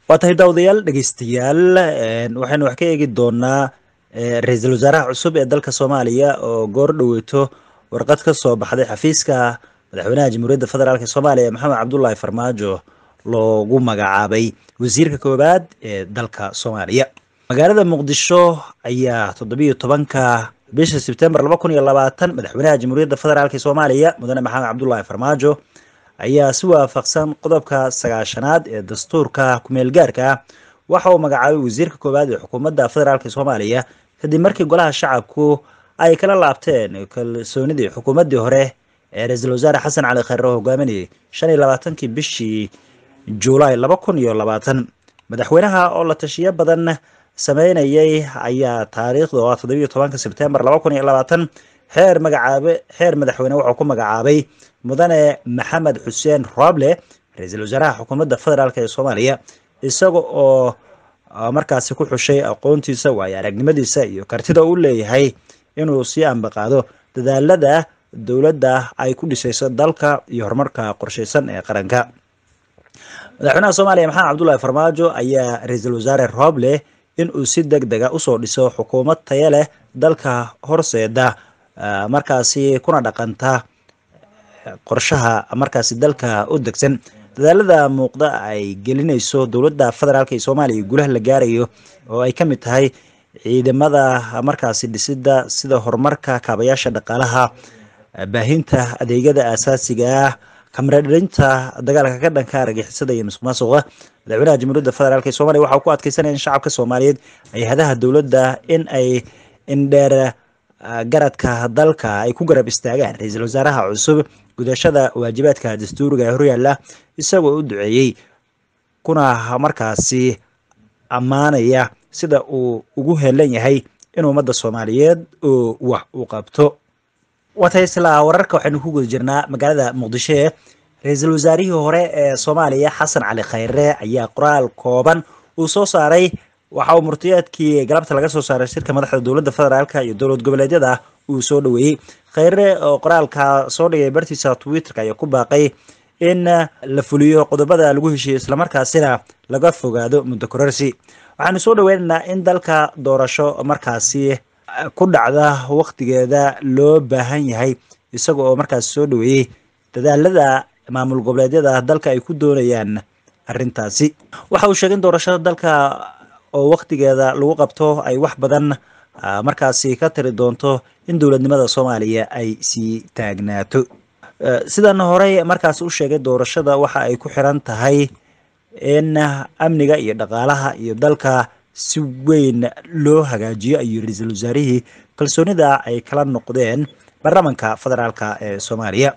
waa tahay daawadayaal dhegeystayaal waxaynu wax ka eegi doonaa ra-iisul wasaaraha cusub ee dalka soomaaliya oo goor dhoweyto warqad ka soo baxday xafiiska madaxweynaha jamhuuriyadda federaalk soomaaliya maxamed cabdullaahi farmaajo loogu magacaabay wasiirka koowaad ee dalka soomaaliya magaalada muqdisho ayaa toddobiyo tobanka bisha sebtembar laba kun iyo labaatan madaxweynaha jamhuuriyadda federaalk soomaaliya mudane maxamed cabdullaahi farmaajo ayaa si waafaqsan qodobka sagaashanaad ee dastuurka kumeel gaarka ah waxa uu magacaabay wasiirka koowaad ee xukuumadda federaalk soomaaliya kadib markii golaha shacabku ay kala laabteen kalsoonidii xukuumaddii hore ee ra-iisul wasaare xasan cali khayre oo hogaaminayay shan iyo labaatankii bishii juulaay laba kun iyo labaatan madaxweynaha oo la tashiyo badan sameynayay ayaa taariikhda oo ah toddobiyo tobanka sebtembar laba kun iyo labaatan xeer magacaabe xeer madaxweyne wuxuu ku magacaabay mudane maxamed xuseen roble ra-iisul wasaaraha xukuumadda federaalk ee soomaaliya isaga oo markaasi ku xushay aqoontiisa waayo aragnimadiisa iyo kartida u leeyahay inuu sii ambaqaado dadaalada dowladda ay ku dhisayso dalka iyo horumarka qorsheysan ee qaranka madaxweynaha soomaaliya maxamed cabdullaahi farmaajo ayaa ra-iisul wasaare roble inuu si deg dega usoo dhiso xukuumad taya leh dalka horseeda markaasi kuna dhaqanta qorshaha markaasi dalka u degsan dadaalada muuqda ay gelinayso dowladda federaalk ee soomaaliya guulaha la gaarayo oo ay ka mid tahay ciidamada markaasi dhisida sida horumarka kaabayaasha dhaqaalaha baahinta adeegyada aasaasiga ah kamaradhalinta dagaalka ka dhanka argixisada iyo musuq maasuqa madaxweynaha jamhuuriyadda federaalk ee soomaliya waxa uu ku adkeysanaya in shacabka soomaaliyeed hay-adaha dowladda in ay indheer garadka dalka ay ku garab istaagaan ra-iisul wasaaraha cusub gudashada waajibaadka dastuuriga ee horyaalla isagoo u duceeyey kuna markaasi ammaanaya sida uu ugu helan yahay in ummadda soomaaliyeed oo wax u qabto watay isla wararka waxaynu ku guda jirnaa magaalada muqdisho ee ra-iisul wasaarihii hore ee soomaaliya xasan cali khayre ayaa qoraal kooban uu soo saaray waxa uu murtiyeedkii galabta laga soo saaray shirka madaxda dowladda federaalk iyo dowlad goboleedyada uu soo dhoweeyey khayre oo qoraalka soo dhigay bartiisa twitterka ayaa ku baaqay in la fuliyo qodobada lagu heshiiyo islamarkaasina laga fogaado muddo kororsi waxaanu soo dhaweynaynaa in dalka doorasho markaasi ku dhacda waqtigeeda loo baahan yahay isaga oo markaasi soo dhaweeyey dadaalada maamul goboleedyada dalka ay ku doonayaan arrintaasi waxa uu sheegay in doorashada dalka oo waqtigeeda lagu qabto ay wax badan markaasi ka tiri doonto in dowladnimada soomaaliya ay sii taagnaato sidan horey markaas u sheegay doorashada waxa ay ku xiran tahay in amniga iyo dhaqaalaha iyo dalka si weyn loo hagaajiyo ayuu ra-iisul wasaarihii kalsoonida ay kala noqdeen baarlamanka federaalk ee soomaaliya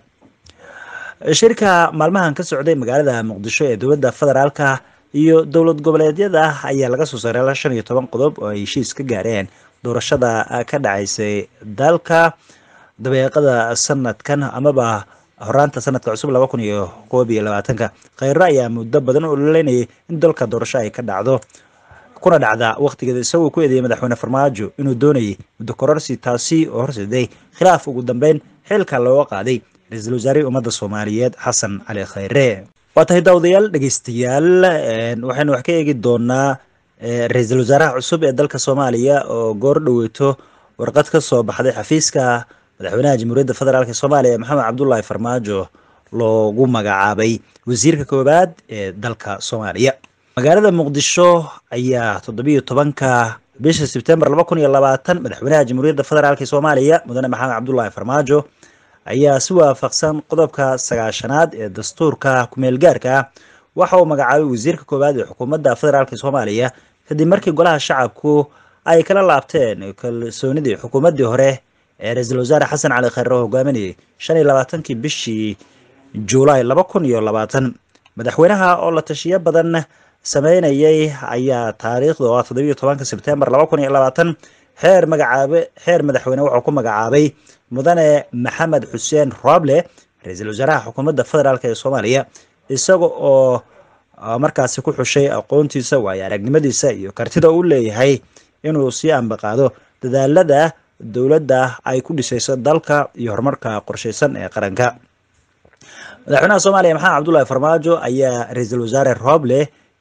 shirka maalmahan ka socday magaalada muqdisho ee dowladda federaalka iyo dowlad goboleedyada ayaa laga soo saaray shan iyo toban qodob oo ay heshiis ka gaareen doorashada ka dhacaysay dalka dabeeqada sanadkan amaba horaanta sanadka cusub laba kun iyo koob iyo labaatanka khayro ayaa muddo badan ololeynayay in dalka doorasho ay ka dhacdo kuna dhacda waqtigeeda isagoo ku eedeeyay madaxweyne farmaajo inuu doonayay muddo kororsi taasi oo horseeday khilaaf ugu dambeyn xilka looga qaaday ra-iisul wasaarihii ummadda soomaaliyeed xasan cali khayre waa tahay daawadayaal dhegeystayaal waxaynu wax ka eegi doonaa ra-iisul wasaaraha cusub ee dalka soomaaliya oo goor dhoweyto warqad ka soo baxday xafiiska madaxweynaha jamhuuriyadda federaalk soomaaliya maxamed cabdullaahi farmaajo loogu magacaabay wasiirka koowaad ee dalka soomaaliya magaalada muqdisho ayaa toddobiyo tobanka bisha sebtembar laba kun iyo labaatan madaxweynaha jamhuuriyadda federaalk soomaaliya mudane maxamed cabdullaahi farmaajo ayaa si waafaqsan qodobka sagaashanaad ee dastuurka kumeel gaarka ah waxa uu magacaabay wasiirka koowaad ee xukuumadda federaalk soomaaliya kadib markii golaha shacabku ay kala laabteen kalsoonidii xukuumaddii hore ee ra-iisul wasaare xasan cali khayre oo hogaaminayay shan iyo labaatankii bishii juulaay laba kun iyo labaatan madaxweynaha oo la tashiyo badan sameynayay ayaa taariikhda oo ah toddobiyo tobanka sebtembar laba kun iyo labaatan xeer magacaabe xeer madaxweyne wuxuu ku magacaabay mudane maxamed xuseen roble ra-iisul wasaaraha xukuumadda federaalk ee soomaaliya isaga oo markaasi ku xushay aqoontiisa waayo aragnimadiisa iyo kartida u leeyahay inuu sii ambaqaado dadaalada dowladda ay ku dhisayso dalka iyo horumarka qorsheysan ee qaranka madaxweynaha soomaaliya maxamed cabdullaahi farmaajo ayaa ra-iisul wasaare roble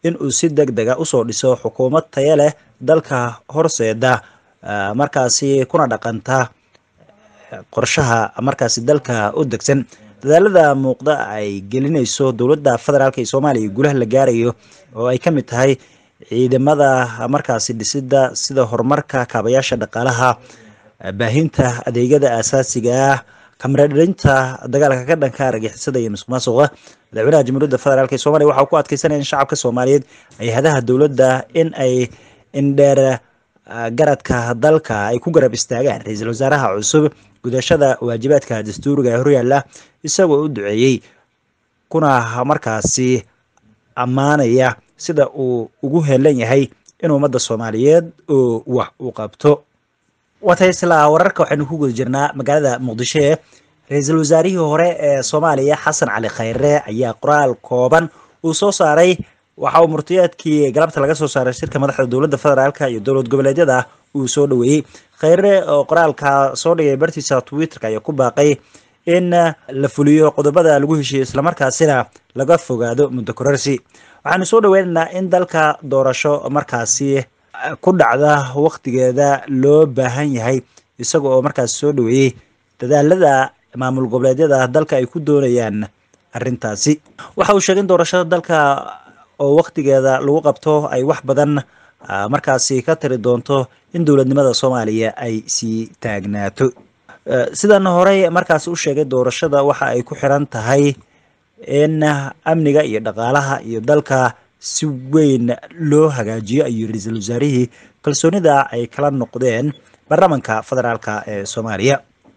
in uu si deg dega usoo dhiso xukuumad taya leh dalka horseeda markaasi kuna dhaqanta qorshaha markaasi dalka u degsan dadaalada muuqda ay gelinayso dowladda federaalk ee soomaaliya gulaha la gaarayo oo ay ka mid tahay ciidamada markaasi dhisida sida horumarka kaabayaasha dhaqaalaha baahinta adeegyada aasaasiga ah kamaradharinta dagaalka ka dhanka argixisada iyo musuq maasuqa madaxweynaha jamhuuriyadda federaalk ee soomaliya waxaa ku adkeysanaya in shacabka soomaaliyeed hay-adaha dowladda in ay indheer garadka dalka ay ku garab istaagaan ra-iisul wasaaraha cusub gudashada waajibaadka dastuuriga ee horyaala isagoo u duceeyey kuna markaasi ammaanaya sida uu ugu helan yahay in ummadda soomaaliyeed oo wax u qabto waata isla wararka waxaynu ku guda jirnaa magaalada muqdisho ee ra-iisul wasaarihii hore ee soomaaliya xasan cali khayre ayaa qoraal kooban uu soo saaray waxa uu murtiyaadkii galabta laga soo saaray shirka madaxda dowladda federaalk iyo dowlad goboleedyada uu soo dhaweeyey khayre oo qoraalka soo dhigay bartiisa twitterka ayaa ku baaqay in la fuliyo qodobada lagu heshiiyo islamarkaasina laga fogaado muddo kororsi waxaanu soo dhaweynaynaa in dalka doorasho markaasi ku dhacda waktigeeda loo baahan yahay isaga oo markaas soo dhaweeyey dadaalada maamul goboleedyada dalka ay ku doonayaan arrintaasi waxa uu sheegay in doorashada dalka oo waktigeeda lagu qabto ay wax badan markaasi ka tiri doonto in dowladnimada soomaaliya ay sii taagnaato sidan horey markaas u sheegay doorashada waxa ay ku xiran tahay in amniga iyo dhaqaalaha iyo dalka si weyn loo hagaajiyo ayuu ra-iisul wasaarihii kalsoonida ay kala noqdeen baarlamanka federaalk ee soomaaliya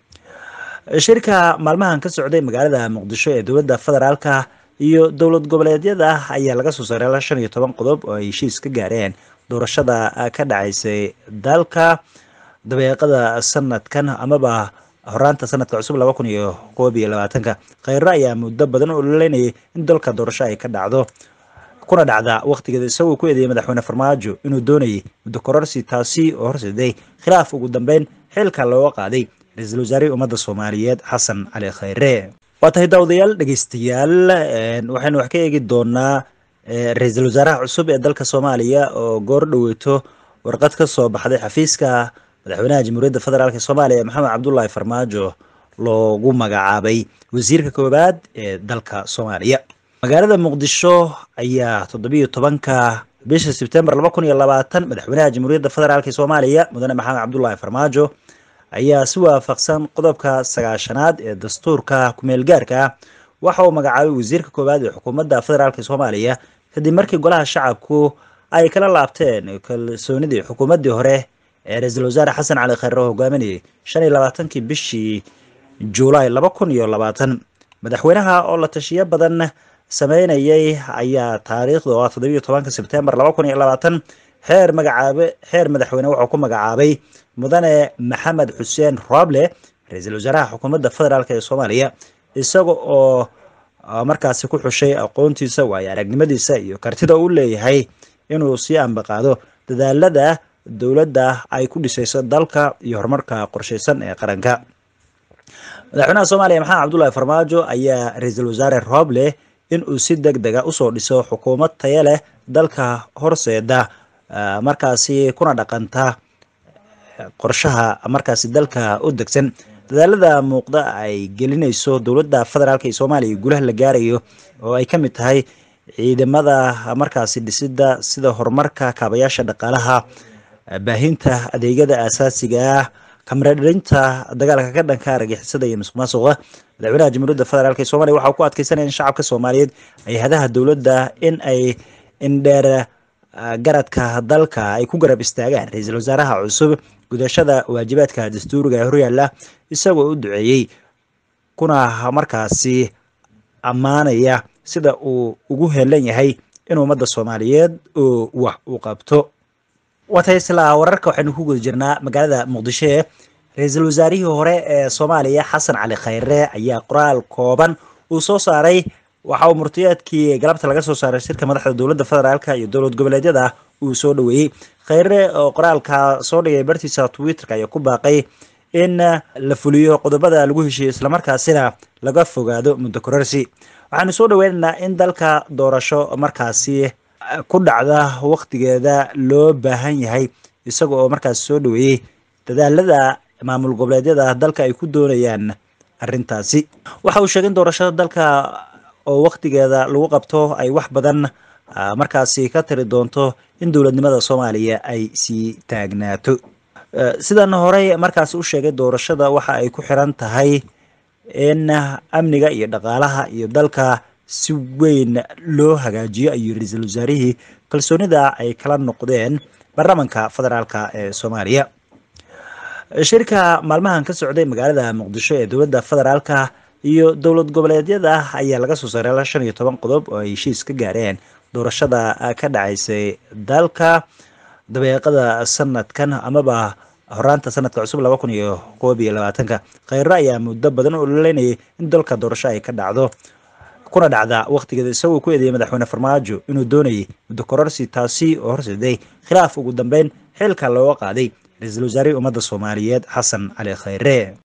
shirka maalmahan ka socday magaalada muqdisho ee dowladda federaalka iyo dowlad goboleedyada ayaa laga soo saaray shan iyo toban qodob oo ay heshiis ka gaareen doorashada ka dhacaysay dalka dabeeqada sanadkan amaba horaanta sanadka cusub laba kun iyo koob iyo labaatanka khayre ayaa muddo badan u ololeynayay in dalka doorasho ay ka dhacdo kuna dhacda waktigeeda isagoo ku eedeeyay madaxweyne farmaajo inuu doonayay muddo kororsi taasi oo horseeday khilaaf ugu dambeyn xilka looga qaaday ra-iisul wasaarihii ummadda soomaaliyeed xasan cali khayre waa tahay daawadayaal dhegeystayaal waxaynu wax ka eegi doonaa ra-iisul wasaaraha cusub ee dalka soomaaliya oo goor dhaweyto warqad ka soo baxday xafiiska madaxweynaha jamhuuriyadda federaalk soomaaliya maxamed cabdullaahi farmaajo loogu magacaabay wasiirka koowaad ee dalka soomaaliya magaalada muqdisho ayaa toddobiyo tobanka bisha sebtembar laba kun iyo labaatan madaxweynaha jamhuuriyadda federaalk soomaaliya mudane maxamed cabdullaahi farmaajo ayaa si waafaqsan qodobka sagaashanaad ee dastuurka kumeel gaarka ah waxa uu magacaabay wasiirka koowaad ee xukuumadda federaalk soomaaliya kadib markii golaha shacabku ay kala laabteen kalsoonidii xukuumaddii hore ee ra-iisul wasaare xasan cali khayre oo hogaaminayay shan iyo labaatankii bishii juulaay laba kun iyo labaatan madaxweynaha oo la tashiyo badan sameynayay ayaa taariikhda oo ah toddobiyo tobanka sebtembar laba kun iyo labaatan xeer magacaabe xeer madaxweyne wuxuu ku magacaabay mudane maxamed xuseen roble ra-iisul wasaaraha xukuumadda federaalk ee soomaaliya isaga oo markaasi ku xushay aqoontiisa waayo aragnimadiisa iyo kartida uu leeyahay inuu sii ambaqaado dadaalada dowladda ay ku dhisayso dalka iyo horumarka qorsheysan ee qaranka madaxweynaha soomaaliya maxamed cabdullaahi farmaajo ayaa ra-iisul wasaare roble in uu si deg dega usoo dhiso xukuumad taya leh dalka horseeda markaasi kuna dhaqanta qorshaha markaasi dalka u degsan dadaalada muuqda ay gelinayso dowladda federaalk ee soomaaliya gulaha la gaarayo oo ay ka mid tahay ciidamada markaasi dhisida sida horumarka kaabayaasha dhaqaalaha baahinta adeegyada aasaasiga ah kamaradharinta dagaalka ka dhanka argixisada iyo musuq maasuqa madaxweynaha jamhuuriyadda federaalk ee soomaliya waxaa ku adkeysanaya in shacabka soomaaliyeed hay-adaha dowladda in ay indheer garadka dalka ay ku garab istaagaan ra-iisul wasaaraha cusub gudashada waajibaadka dastuuriga ee horyaala isagoo u duceeyey kuna markaasi ammaanaya sida uu ugu helan yahay in ummadda soomaaliyeed oo wax u qabto waata isla wararka waxaynu ku guda jirnaa magaalada muqdisho ee ra-iisul wasaarihii hore ee soomaaliya xasan cali khayre ayaa qoraal kooban uu soo saaray waxa uu murtiyaadkii galabta laga soo saaray shirka madaxda dowladda federaalk iyo dowlad goboleedyada uu soo dhaweeyey khayre oo qoraalka soo dhigay bartiisa twitterka ayaa ku baaqay in la fuliyo qodobada lagu heshiiyo islamarkaasina laga fogaado muddo kororsi waxaanu soo dhaweynaynaa in dalka doorasho markaasi ku dhacda waqtigeeda loo baahan yahay isaga oo markaas soo dhaweeyey dadaalada maamul goboleedyada dalka ay ku doonayaan arrintaasi waxa uu sheegay in doorashada dalka oo waqtigeeda lagu qabto ay wax badan markaasi ka tiri doonto in dowladnimada soomaaliya ay sii taagnaato sidan horey markaas u sheegay doorashada waxa ay ku xiran tahay in amniga iyo dhaqaalaha iyo dalka si weyn loo hagaajiyo ayuu ra-iisul wasaarihii kalsoonida ay kala noqdeen baarlamanka federaalka ee soomaaliya shirka maalmahan ka socday magaalada muqdisho ee dowladda federaalka iyo dowlad goboleedyada ayaa laga soo saaray shan iyo toban qodob oo ay heshiis ka gaareen doorashada ka dhacaysay dalka dabeeqada sanadkan amaba horaanta sanadka cusub laba kun iyo koob iyo labaatanka kheyre ayaa muddo badan u ololeynayay in dalka doorasho ay ka dhacdo kuna dhacda waqtigeeda isagoo ku eedeeyay madaxweyne farmaajo inuu doonayay muddo kororsi taasi oo horseeday khilaaf ugu dambeyn xilka looga qaaday ra-iisul wasaarihii ummadda soomaaliyeed xasan cali kheyre